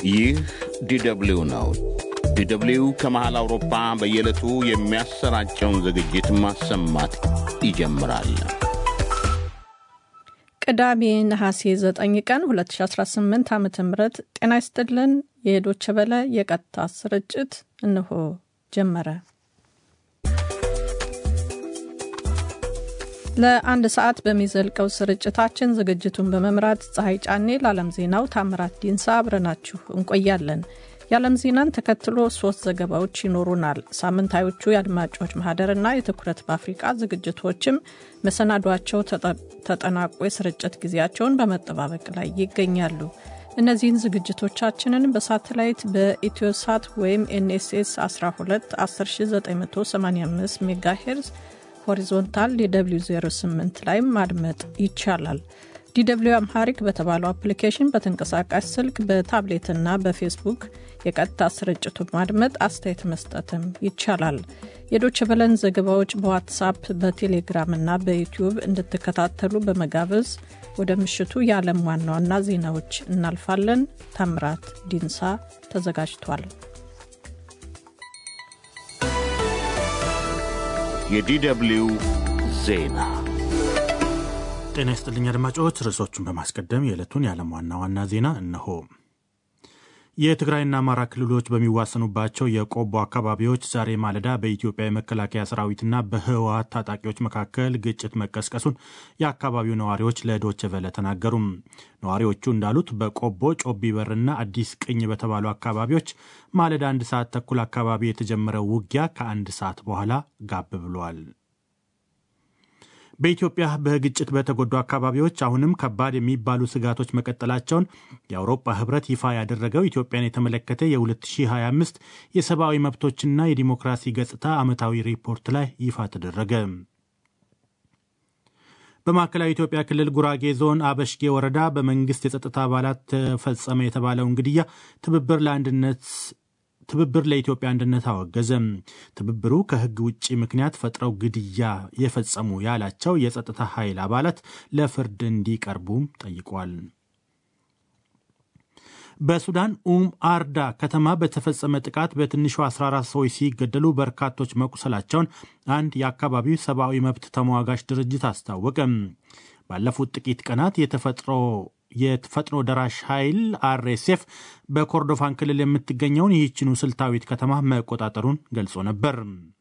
ይህ ዲደብሊው ነው። ዲደብሊው ከመሃል አውሮፓ በየዕለቱ የሚያሰራጨውን ዝግጅት ማሰማት ይጀምራል። ቅዳሜ ነሐሴ 9 ቀን 2018 ዓ ም ጤና ይስጥልን። የዶቸ በለ የቀጥታ ስርጭት እንሆ ጀመረ። ለአንድ ሰዓት በሚዘልቀው ስርጭታችን ዝግጅቱን በመምራት ፀሐይ ጫኔ፣ ለዓለም ዜናው ታምራት ዲንሳ አብረናችሁ እንቆያለን። የዓለም ዜናን ተከትሎ ሶስት ዘገባዎች ይኖሩናል። ሳምንታዮቹ የአድማጮች ማህደርና የትኩረት በአፍሪቃ ዝግጅቶችም መሰናዷቸው ተጠናቆ የስርጭት ጊዜያቸውን በመጠባበቅ ላይ ይገኛሉ። እነዚህን ዝግጅቶቻችንን በሳተላይት በኢትዮሳት ወይም ኤንኤስኤስ 12 10985 ሜጋሄርዝ ሆሪዞንታል ዲw 08 ላይ ማድመጥ ይቻላል። ዲw አምሃሪክ በተባለው አፕሊኬሽን በተንቀሳቃሽ ስልክ በታብሌትና በፌስቡክ የቀጥታ ስርጭቱ ማድመጥ አስተያየት መስጠትም ይቻላል። የዶች በለን ዘገባዎች በዋትሳፕ በቴሌግራምና በዩቲዩብ እንድትከታተሉ በመጋበዝ ወደ ምሽቱ የዓለም ዋና ዋና ዜናዎች እናልፋለን። ታምራት ዲንሳ ተዘጋጅቷል። የዲደብሊው ዜና ጤና ይስጥልኝ አድማጮች። ርዕሶቹን በማስቀደም የዕለቱን የዓለም ዋና ዋና ዜና እነሆ። የትግራይና አማራ ክልሎች በሚዋሰኑባቸው የቆቦ አካባቢዎች ዛሬ ማለዳ በኢትዮጵያ የመከላከያ ሰራዊትና በህወሀት ታጣቂዎች መካከል ግጭት መቀስቀሱን የአካባቢው ነዋሪዎች ለዶቼ ቬለ ተናገሩም። ነዋሪዎቹ እንዳሉት በቆቦ ጮቢ በርና አዲስ ቅኝ በተባሉ አካባቢዎች ማለዳ አንድ ሰዓት ተኩል አካባቢ የተጀመረው ውጊያ ከአንድ ሰዓት በኋላ ጋብ ብሏል። በኢትዮጵያ በግጭት በተጎዱ አካባቢዎች አሁንም ከባድ የሚባሉ ስጋቶች መቀጠላቸውን የአውሮፓ ህብረት ይፋ ያደረገው ኢትዮጵያን የተመለከተ የ2025 የሰብአዊ መብቶችና የዲሞክራሲ ገጽታ ዓመታዊ ሪፖርት ላይ ይፋ ተደረገ። በማዕከላዊ ኢትዮጵያ ክልል ጉራጌ ዞን አበሽጌ ወረዳ በመንግስት የጸጥታ አባላት ተፈጸመ የተባለውን ግድያ ትብብር ለአንድነት ትብብር ለኢትዮጵያ አንድነት አወገዘም። ትብብሩ ከህግ ውጭ ምክንያት ፈጥረው ግድያ የፈጸሙ ያላቸው የጸጥታ ኃይል አባላት ለፍርድ እንዲቀርቡም ጠይቋል። በሱዳን ኡም አርዳ ከተማ በተፈጸመ ጥቃት በትንሹ 14 ሰዎች ሲገደሉ በርካቶች መቁሰላቸውን አንድ የአካባቢው ሰብአዊ መብት ተሟጋች ድርጅት አስታወቀም። ባለፉት ጥቂት ቀናት የተፈጥሮ የፈጥኖ ደራሽ ኃይል አርኤስኤፍ በኮርዶፋን ክልል የምትገኘውን ይህችኑ ስልታዊት ከተማ መቆጣጠሩን ገልጾ ነበር።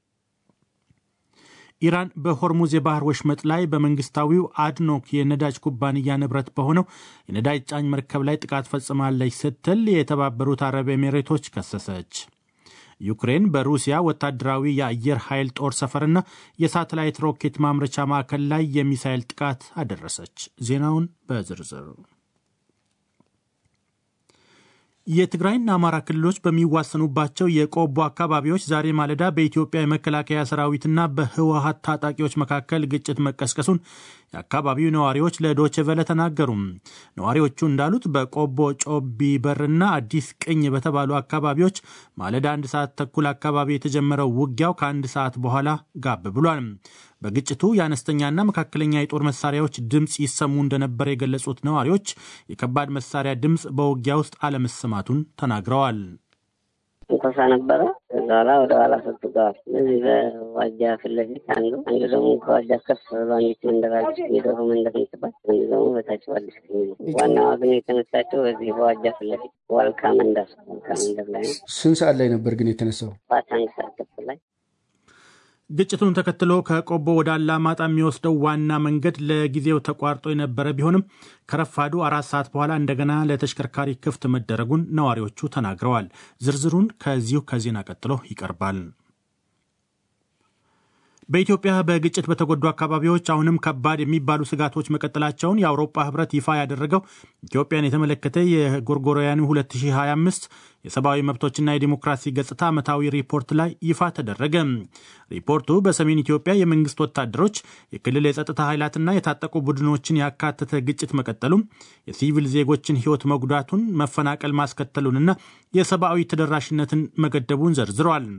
ኢራን በሆርሙዝ የባህር ወሽመጥ ላይ በመንግስታዊው አድኖክ የነዳጅ ኩባንያ ንብረት በሆነው የነዳጅ ጫኝ መርከብ ላይ ጥቃት ፈጽማለች ስትል የተባበሩት አረብ ኤሚሬቶች ከሰሰች። ዩክሬን በሩሲያ ወታደራዊ የአየር ኃይል ጦር ሰፈርና የሳተላይት ሮኬት ማምረቻ ማዕከል ላይ የሚሳይል ጥቃት አደረሰች። ዜናውን በዝርዝር የትግራይና አማራ ክልሎች በሚዋሰኑባቸው የቆቦ አካባቢዎች ዛሬ ማለዳ በኢትዮጵያ የመከላከያ ሰራዊትና በህወሀት ታጣቂዎች መካከል ግጭት መቀስቀሱን የአካባቢው ነዋሪዎች ለዶቼ ቨለ ተናገሩ። ነዋሪዎቹ እንዳሉት በቆቦ ጮቢ በርና አዲስ ቅኝ በተባሉ አካባቢዎች ማለዳ አንድ ሰዓት ተኩል አካባቢ የተጀመረው ውጊያው ከአንድ ሰዓት በኋላ ጋብ ብሏል። በግጭቱ የአነስተኛና መካከለኛ የጦር መሳሪያዎች ድምፅ ይሰሙ እንደነበር የገለጹት ነዋሪዎች የከባድ መሳሪያ ድምፅ በውጊያ ውስጥ አለመሰማቱን ተናግረዋል። እንኮሳ ነበረ። ከዛ ኋላ ወደ ኋላ ሰጥተዋል። እነዚህ በዋጃ ፊት ለፊት አንዱ አንዱ ደግሞ ከዋጃ ከፍ ብሎ አንዲት መንደራለች የዶሮ መንደር ምትባል፣ አንዱ ደግሞ በታች አዲስ ክኝ ነው። ዋናዋ ግን የተነሳቸው በዚህ በዋጃ ፊት ለፊት ዋልካ መንደር ዋልካ መንደር ላይ ነው። ስንት ሰዓት ላይ ነበር ግን የተነሳው? ባት አንድ ሰዓት ተኩል ላይ ግጭቱን ተከትሎ ከቆቦ ወደ አላማጣ የሚወስደው ዋና መንገድ ለጊዜው ተቋርጦ የነበረ ቢሆንም ከረፋዱ አራት ሰዓት በኋላ እንደገና ለተሽከርካሪ ክፍት መደረጉን ነዋሪዎቹ ተናግረዋል። ዝርዝሩን ከዚሁ ከዜና ቀጥሎ ይቀርባል። በኢትዮጵያ በግጭት በተጎዱ አካባቢዎች አሁንም ከባድ የሚባሉ ስጋቶች መቀጠላቸውን የአውሮፓ ህብረት ይፋ ያደረገው ኢትዮጵያን የተመለከተ የጎርጎሮያኑ 2025 የሰብአዊ መብቶችና የዲሞክራሲ ገጽታ ዓመታዊ ሪፖርት ላይ ይፋ ተደረገ። ሪፖርቱ በሰሜን ኢትዮጵያ የመንግስት ወታደሮች፣ የክልል የጸጥታ ኃይላትና የታጠቁ ቡድኖችን ያካተተ ግጭት መቀጠሉም፣ የሲቪል ዜጎችን ህይወት መጉዳቱን፣ መፈናቀል ማስከተሉንና የሰብአዊ ተደራሽነትን መገደቡን ዘርዝረዋል።